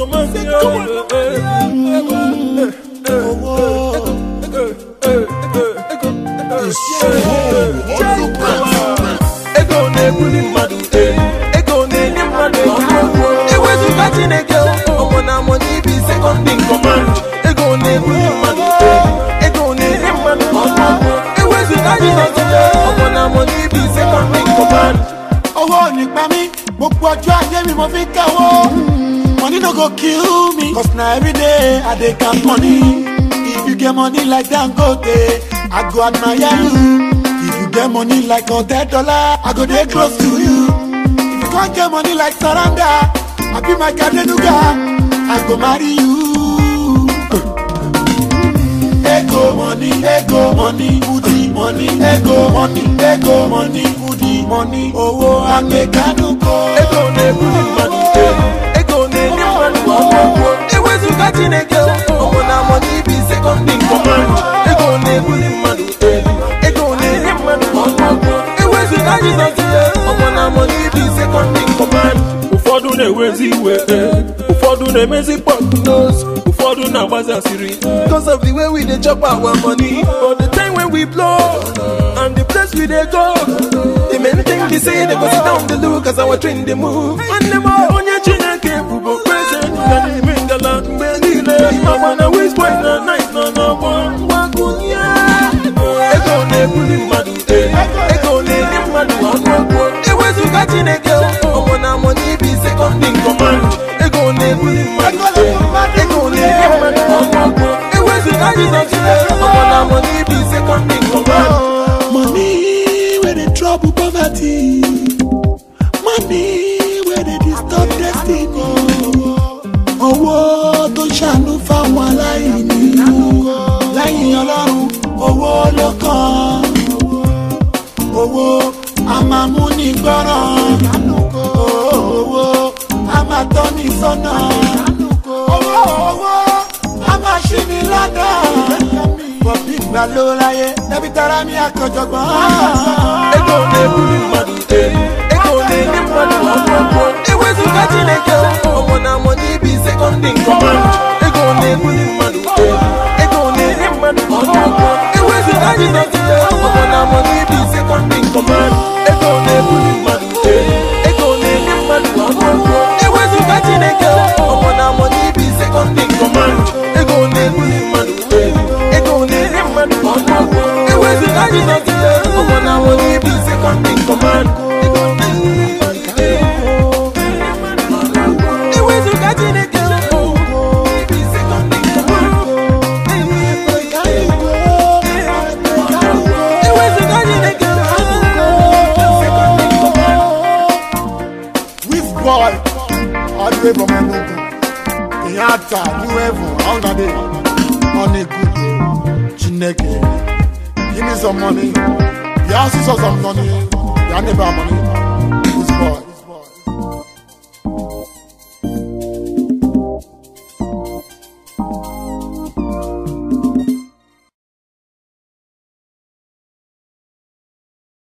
command you. Ego na-ebuli mmadụ ego na-enye mmadụ ọgwụgwọ ewezụga Chineke ọmụ na amụ n'ibi sekọndị kọmand ego na-ebuli mmadụ ego na-enye mmadụ ọgwụgwọ ewezụga Chineke ọmụ na amụ n'ibi sekọndị kọmand owó nípa mi gbogbo ọjọ́ ayé mi mo fi kẹ́wọ́. money no go kill me cause na everyday i dey count money. if you get money like dangote i go admire you. if you get money like hundred dollar i go dey close to you. if you come get money like saranda i be my kadenuga i go marry you. Ego money, ego money, booty money, ego money, ego money, booty money, owó amẹ̀kánukọ. ego na-ebuli mmadụ ego na-enye mmadụ ọgwụgwọ ewezụga Chineke ọmụ na amụ n'ibi sekọndị kọmand ego na-ebuli mmadụ ego na-enye mmadụ ọgwụgwọ ewezụga Jizọs ọmụ na amụ n'ibi sekọndị kọmand ụfọdụ na-ewezi iwe ụfọdụ na-emezi pọknos ụfọdụ na-agbazi asịrị because of the way we dey chop our money but the time when we blow and the place we dey go the main thing be say they go sit down dey look as our train dey move nwanne m onye chineke bụbu okpeze nga n'ime ngala mgbe niile ịmakwa na wisboy na night nọ n'ọgbọ ngwagụnye ego na-ebuli mmadụ ego na-enye mmadụ ọnụọgwụ ewezụga chineke ọmụ na amụ n'ibi sekọndị kọmand ego na-ebuli mmadụ ego na-enye mmadụ ọnụọgwụ ewezụga jizọs ọmụ na amụ n'ibi sekọndị kọmand Money where they trouble poverty. Money where they disturb destiny. Owó tó ṣàánú fáwọn aláìní. Lẹ́yìn ọlọ́run, owó ló kàn. Owó a máa mú ní gbọ́ràn. Owó a máa tọ́ ní sọ́nà. Owó owó a máa ṣí ní lọ́nà. Bọ̀bí ìgbà ló láyé, ẹbí tara mi àkànjọ̀gbọ́n. ego na-ebuli mmadụ ego na-enye mmadụ ọgwụgwọ ewezụga chineke ọmụ na amụ n'ibi sekọndị kọmand ego na-ebuli mmadụ ego na-enye mmadụ ọgwụgwọ ewezụga jizọs ọmụ na amụ n'ibi sekọndị kọmand ego na-ebuli mmadụ ego na-enye mmadụ ọgwụgwọ ewezụga chineke ọmụ na amụ n'ibi sekọndị kọmand ego na-ebuli mmadụ ego na-enye mmadụ ọgwụgwọ ewezụga jizọs ọmụ na amụ n'ibi sekọndị kọmand ewezụga chineke n'ibi sekọndị kọmand ewezụga chineke sekọndị kọmand Whiz boy, all the way from Enugu. Kenyatta, New Heaven, Hungary, money good. Chineke, give me some money. You ask for some money, you never have money.